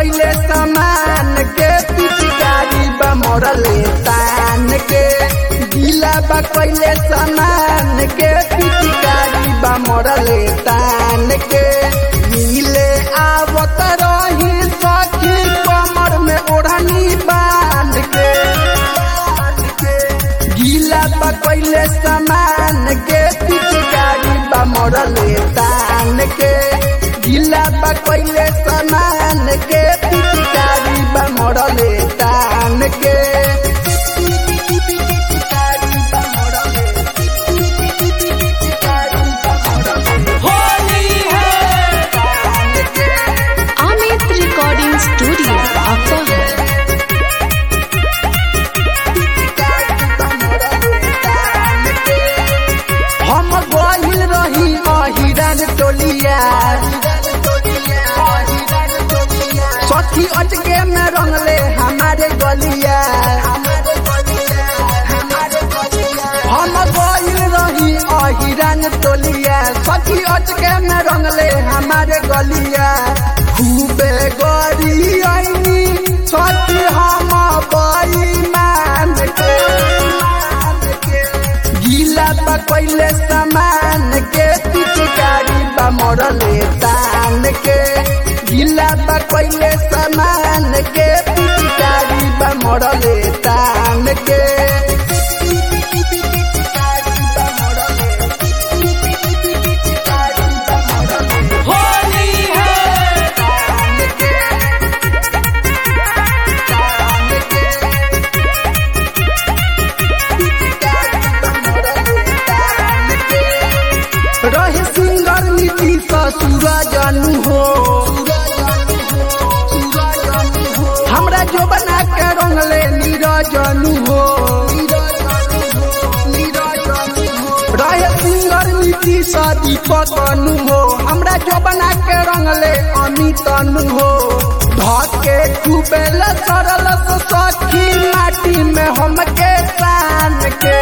कैले सामान के पिचकारी बा मरले तान के गीला बा कैले सामान के पिचकारी बा मरले तान के मिले आवत रही सखी कमर में ओढ़नी बांध के गीला बा कैले सामान के पिचकारी बा मरले तान के गीला बा कैले सामान के पिचकारी बा मरले तान के Amit Recording Studio, Upper. हम गहिल रही अहिरन टोलिया सखी अटके में रंगले हमारे गलिया हम गहिल रही अहिरन टोलिया सखी अटके में रंगले हमारे गलिया खूबे गरी आईनी सखी हम बई मान के गीला बा कैले सामान के पिचकारी बा मरले तान के गीला बा कैले सामान के पिचकारी बा मरले तान के रहे सिंगर नीति ससुर जानू हो हमरा जो बना के रंगले नीरजनू हो रहे सिंगर नीति सदी पतनु हो हमरा जो बना के रंगले अमितनु हो धके कुबेल सरल सखी माटी में हमके सान के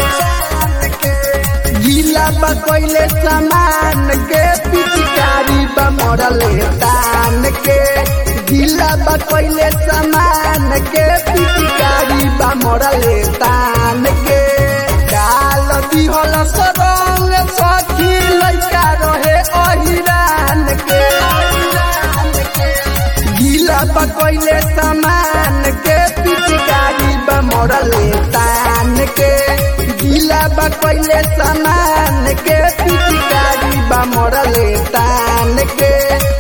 गीला बा कैले सामान के पिचकारी बा मरले तान के गीला बा कैले सामान के पिचकारी बा मरले तान के डाल दिहल सरंग सखी लइका रहे अहिरान के गीला बा कैले सामान के पिचकारी बा मरले तान के गीला बा कैले सामान के पिचकारी बा मरले तान के